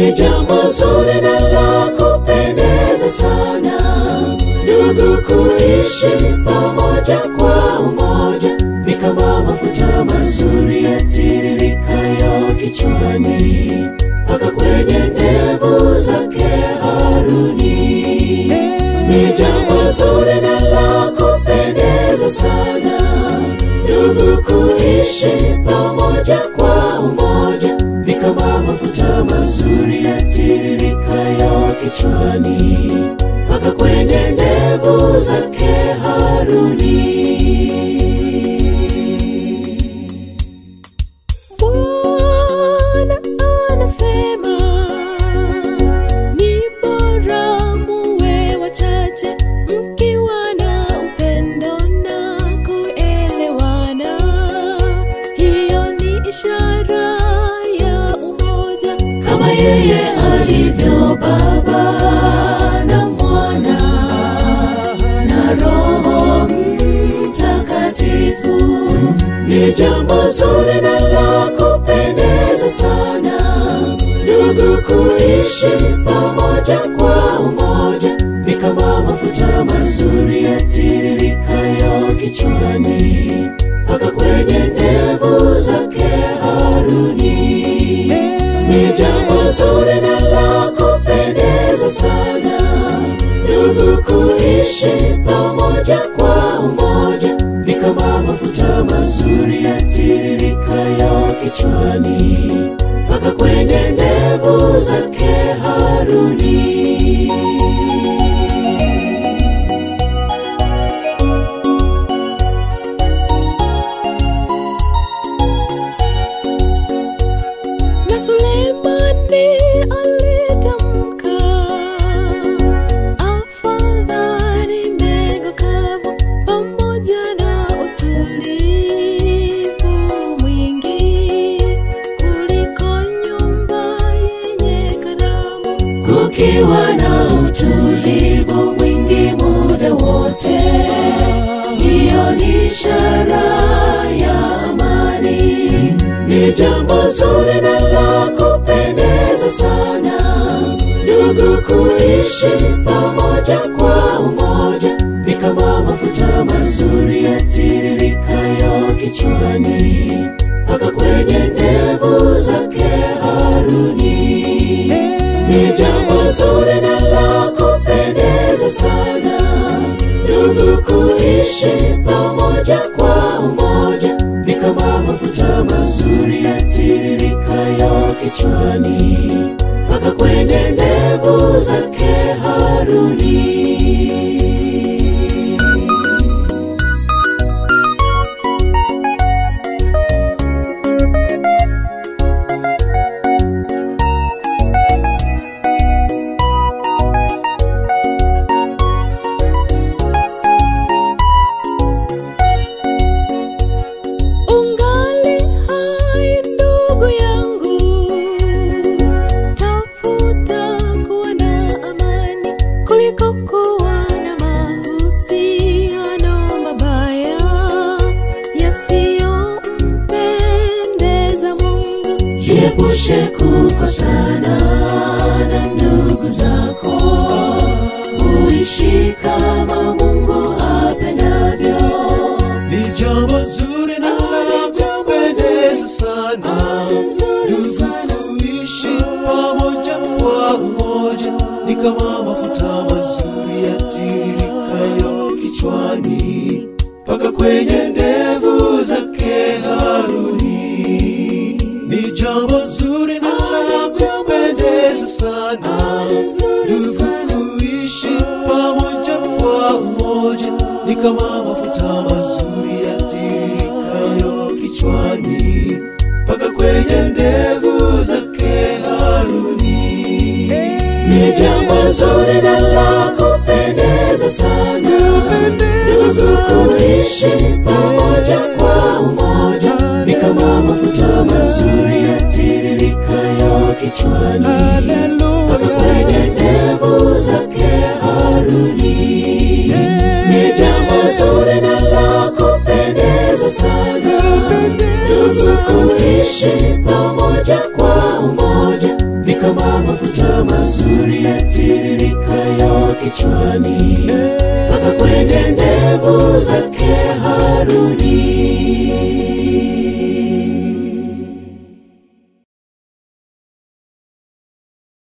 ni jambo zuri na la kupendeza sana ndugu kuishi pamoja kwa umoja ni kama mafuta mazuri yatiririkayo kichwani mpaka kwenye ndevu zake Haruni. Ni jambo zuri na la kupendeza sana ndugu kuishi pamoja kwa umoja ni kama mafuta mazuri yatiririkayo kichwani mpaka kwenye ndevu zake Haruni. Bwana anasema ni bora muwe wachache mkiwa na upendo na kuelewana. Hiyo ni ishara ya umoja, kama yeye alivyo Baba na Mwana na Roho Mtakatifu. Ni jambo zuri na la kupendeza sana ndugu kuishi pamoja kwa umoja, ni kama mafuta mazuri yatiririkayo kichwani mpaka kwenye ndevu zake Haruni. Ni jambo zuri na la kupendeza sana ndugu kuishi pamoja kwa umoja, ni kama mafuta mazuri yatiririkayo kichwani mpaka kwenye ndevu zake Haruni. na Sulemani alitamka, afadhali mbegu kavu pamoja na utulivu mwingi kuliko nyumba yenye karamu. kukiwa na utulivu mwingi muda wote, hiyo ni ishara ya amani. Ni jambo zuri na la kupendeza sana ndugu kuishi pamoja kwa umoja, ni kama mafuta mazuri yatiririkayo kichwani mpaka kwenye ndevu zake Haruni. Ni jambo zuri na la kupendeza sana ndugu kuishi pamoja kwa umoja, ni kama mafuta mazuri yatiririkayo kichwani mpaka kwenye ndevu zake Haruni. Ungali hai ndugu yangu, tafuta kuwa na amani kuliko kuwa na mahusiano mabaya yasiyompendeza Mungu. Jiepushe kukosana na ndugu zako, uishi kama Mungu apendavyo. Ni jambo zuri na la kupendeza sana ndugu kuishi pamoja kwa umoja, ni kama mafuta mazuri yatiririkayo kichwani mpaka kwenye ndevu zake Haruni. Ni jambo zuri na la kupendeza sana ndugu kuishi pamoja kwa umoja, ni kama mafuta mazuri yatiririkayo kichwani mpaka kwenye ndevu zake Haruni. Ni jambo zuri na la kupendeza sana ndugu kuishi pamoja kwa umoja, ni kama mafuta mazuri yatiririkayo kichwani mpaka kwenye ndevu zake Haruni. Ni jambo zuri na la kupendeza sana ndugu kuishi pamoja kwa umoja, ni kama mafuta mazuri yatiririkayo kichwani mpaka kwenye ndege